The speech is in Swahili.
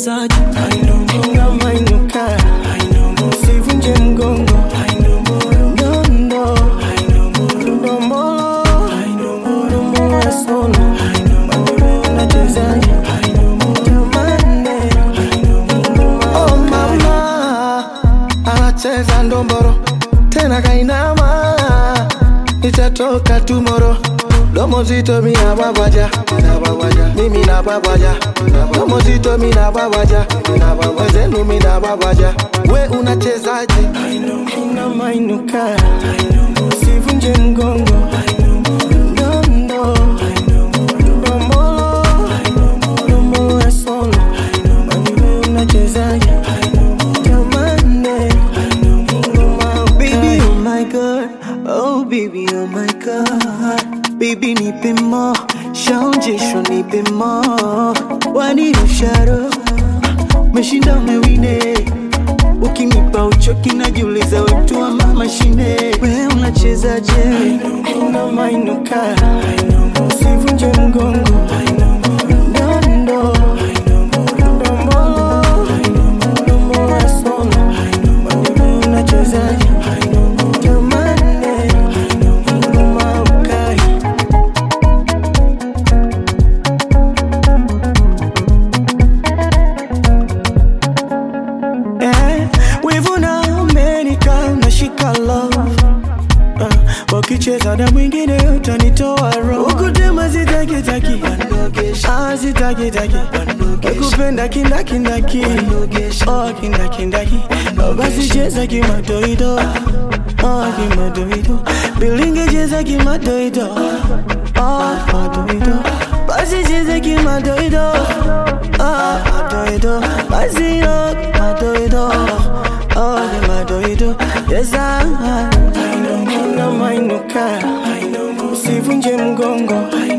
unachezaje unamainuka usivunje mgongo Dondo, dombolo, dombolo ya sono. Wewe unachezaje? Jamani. Oh mama, anacheza ndomboro tena kainama, itatoka tumoro domo zito mina babaja mimi na babaja domo zito mina babaja wezenu mina babaja we unachezaje unamainuka usivunje mgongo Dondo, dombolo, dombolo ya sono. Wewe unachezaje? Jamani. Baby, oh my god, oh baby, oh my god. Baby, nipe more, shaonjesho nipe more. Wani usharo, meshinda umewine. Ukinipa uchoki najiuliza wetu wa mashine. We unachezaje? unamainuka usivunje mgongo Dondo, dombolo, dombolo ya sono. Wewe unachezaje? Jamani, ngoma ukai. Eh, wivu na Amerika unashika love uh, wakicheza na mwingine utanitoa roho ukutema zitakitaki Ah, zitakitaki nakupenda kindakindaki oh, kindakindaki Oh, basi cheza kimadoido oh, kimadoido bilinge cheza kimadoido oh, madoido basi cheza kimadoido oh, madoido basi oh, kimadoido oh, kimadoido cheza unamainuka usivunje mgongo